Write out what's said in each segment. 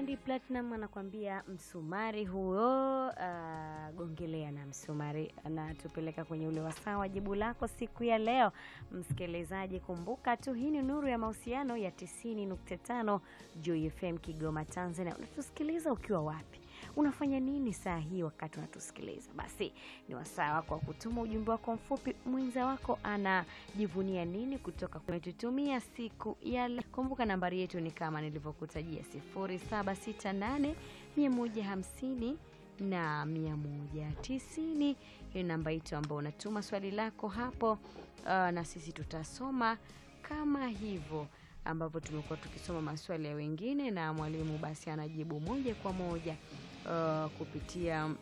Diamond Platinum anakuambia msumari huo, uh, gongelea na msumari. Anatupeleka kwenye ule wasaa wa jibu lako siku ya leo. Msikilizaji, kumbuka tu hii ni Nuru ya Mahusiano ya 90.5 Joy FM Kigoma, Tanzania. Unatusikiliza ukiwa wapi? Unafanya nini saa hii wakati unatusikiliza? Basi ni wasaa wako wa kutuma ujumbe wako mfupi. Mwenza wako anajivunia nini kutoka kumetutumia siku ya leo? Kumbuka nambari yetu ni kama nilivyokutajia 0768 150 na 190. Hiyo namba yetu ambao unatuma swali lako hapo, uh, na sisi tutasoma kama hivyo ambapo tumekuwa tukisoma maswali ya wengine na mwalimu basi anajibu moja kwa moja uh, kupitia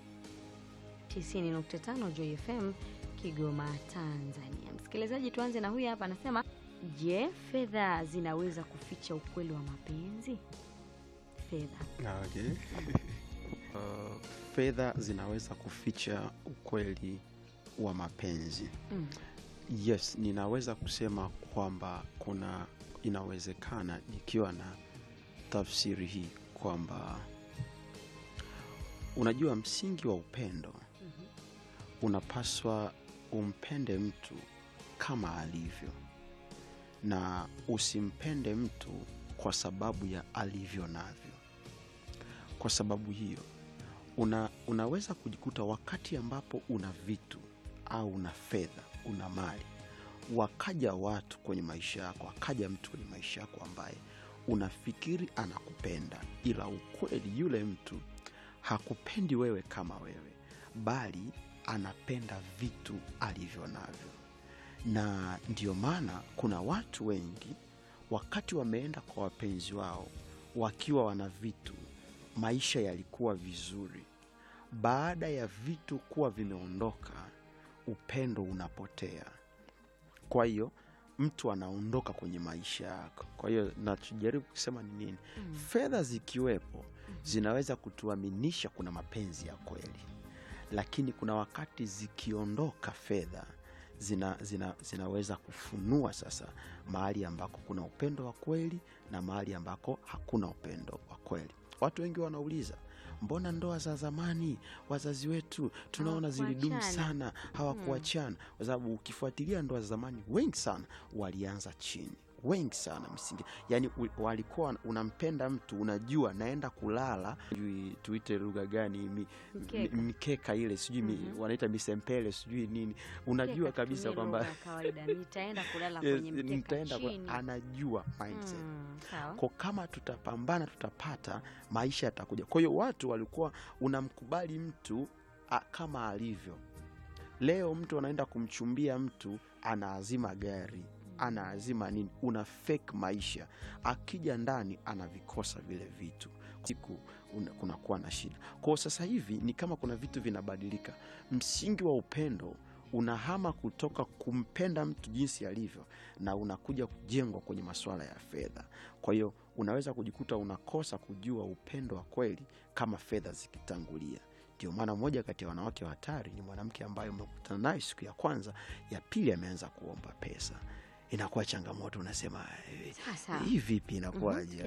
90.5 Joy FM Kigoma, Tanzania. Msikilizaji, tuanze na huyu hapa anasema, je, fedha zinaweza kuficha ukweli wa mapenzi? Fedha Okay. Uh, fedha zinaweza kuficha ukweli wa mapenzi. mm. Yes, ninaweza kusema kwamba kuna inawezekana nikiwa na tafsiri hii kwamba unajua msingi wa upendo Mhm. unapaswa umpende mtu kama alivyo na usimpende mtu kwa sababu ya alivyo navyo. Kwa sababu hiyo una, unaweza kujikuta wakati ambapo una vitu au una fedha, una mali, wakaja watu kwenye maisha yako, akaja mtu kwenye maisha yako ambaye unafikiri anakupenda, ila ukweli yule mtu hakupendi wewe kama wewe, bali anapenda vitu alivyo navyo. Na ndio maana kuna watu wengi wakati wameenda kwa wapenzi wao wakiwa wana vitu, maisha yalikuwa vizuri. Baada ya vitu kuwa vimeondoka, upendo unapotea. Kwa hiyo mtu anaondoka kwenye maisha yako. Kwa hiyo nachojaribu kusema ni nini? Mm. Fedha zikiwepo zinaweza kutuaminisha kuna mapenzi ya kweli, lakini kuna wakati zikiondoka fedha zina, zina, zinaweza kufunua sasa mahali ambako kuna upendo wa kweli na mahali ambako hakuna upendo wa kweli. Watu wengi wanauliza mbona ndoa za zamani wazazi wetu tunaona zilidumu Hawakuachana. sana, hawakuachana? Kwa sababu ukifuatilia ndoa za zamani, wengi sana walianza chini, wengi sana msingi, yani u- walikuwa unampenda mtu, unajua naenda kulala, sijui tuite lugha gani, mi, Mkeka. mi- mikeka ile sijui mi- Mhm. wanaita misempele sijui nini, unajua Mkeka kabisa tutumie kwamba lugha ya kawaida, nitaenda kulala Yes, kwenye mkeka nitaenda kwa- chini. anajua mindset Mm, sawa. kwa kama tutapambana tutapata maisha yatakuja. Kwa hiyo watu walikuwa unamkubali mtu a, kama alivyo. Leo mtu anaenda kumchumbia mtu, anaazima gari, anaazima nini, una fake maisha. Akija ndani anavikosa vile vitu, siku una- kunakuwa na shida. Kwa sasa hivi ni kama kuna vitu vinabadilika. Msingi wa upendo unahama kutoka kumpenda mtu jinsi alivyo na unakuja kujengwa kwenye masuala ya fedha. Kwa hiyo unaweza kujikuta unakosa kujua upendo wa kweli kama fedha zikitangulia. Ndio maana moja kati ya wanawake wa hatari ni mwanamke ambaye umekutana naye siku ya kwanza, ya pili ameanza kuomba pesa. Inakuwa changamoto, unasema "Eh, Sasa hii vipi, inakuwaje?